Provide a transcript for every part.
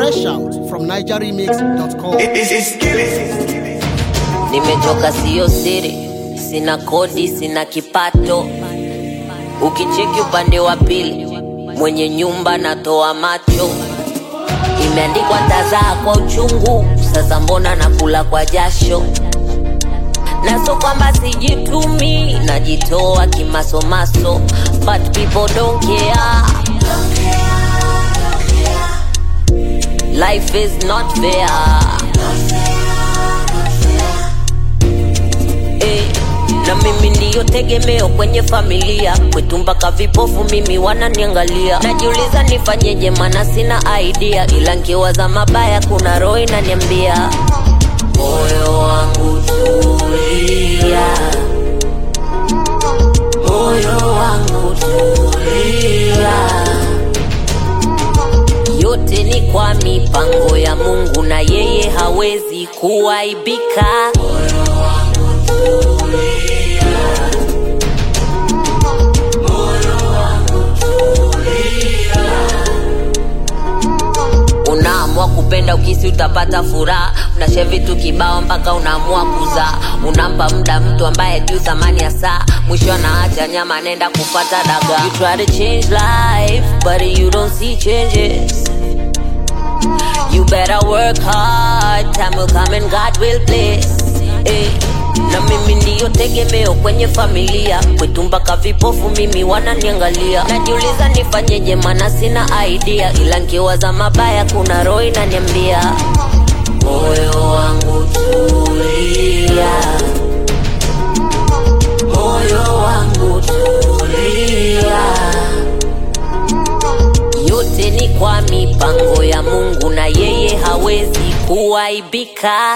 Fresh out from NigerRemix.com. Nimechoka siyo siri, sina kodi, sina kipato. Ukicheki upande wa pili, mwenye nyumba natoa macho. Imeandikwa tazaa kwa uchungu, sasa mbona nakula kwa jasho? Na so kwamba sijitumi, najitoa kimasomaso, but people don't care. Life is not fair. Eh, na mimi ndiyo tegemeo kwenye familia kwetu mpaka vipofu mimi wananiangalia najiuliza nifanyeje mana sina idea ila nkiwaza mabaya kuna roho inaniambia moyo wangu tulia moyo wangu tulia yote ni kwa mipango ya mungu na yeye hawezi kuaibika unaamua kupenda ukisi utapata furaha unashe vitu kibao mpaka unaamua kuzaa unampa muda mtu ambaye juu thamani ya saa mwisho anaacha nyama anaenda kupata daga you try to change life but you don't see changes You better work hard, time will come and God will bless. Eh, na mimi ndiyo tegemeo kwenye familia kwetu mpaka vipofu mimi wananiangalia najiuliza nifanyeje mana sina idea ila nkiwaza mabaya kuna roho inaniambia moyo wangu tulia moyo wangu tulia yote ni kwa mipango ya mungu na yeye hawezi kuaibika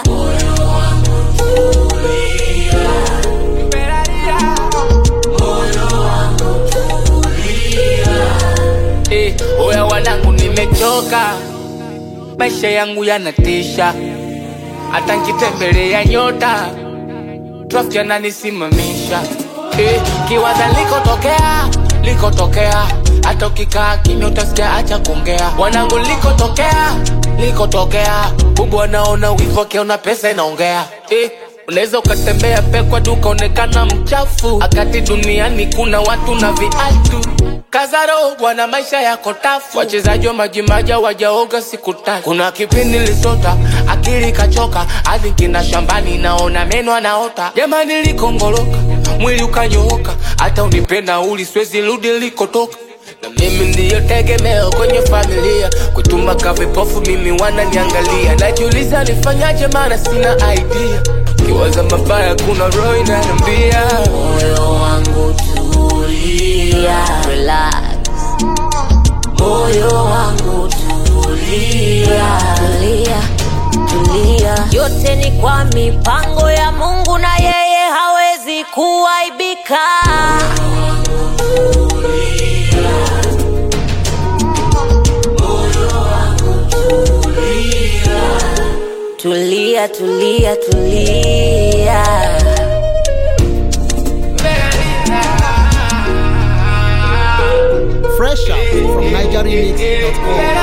Eh, oya wanangu nimechoka maisha yangu yanatisha hata nkitembelea nyota trafiki ananisimamisha eh, kiwaza likotokea likotokea hata ukikaa kimya utasikia acha kuongea wanangu likotokea likotokea bubu anaona wivu akiona pesa inaongea eh, unaweza ukatembea pekwa duka onekana mchafu akati duniani kuna watu na viatu Kazaro bwana, maisha yako tafu. Wachezaji wa majimaja wajaoga siku tatu. Kuna kipindi lisota akili kachoka, hadi kina shambani naona meno anaota. Jamani likongoloka, mwili ukanyooka, hata unipenda uli siwezi rudi likotoka. Na mimi ndiyo tegemeo kwenye familia, kutuma kavipofu mimi wananiangalia. Najiuliza nifanyaje, maana sina idea. Kiwaza mabaya, kuna roho inaniambia moyo wangu tulia relax moyo wangu tulia tulia tulia yote ni kwa mipango ya mungu na yeye hawezi kuaibika tulia tulia tulia Fresh out from NigerRemix.com.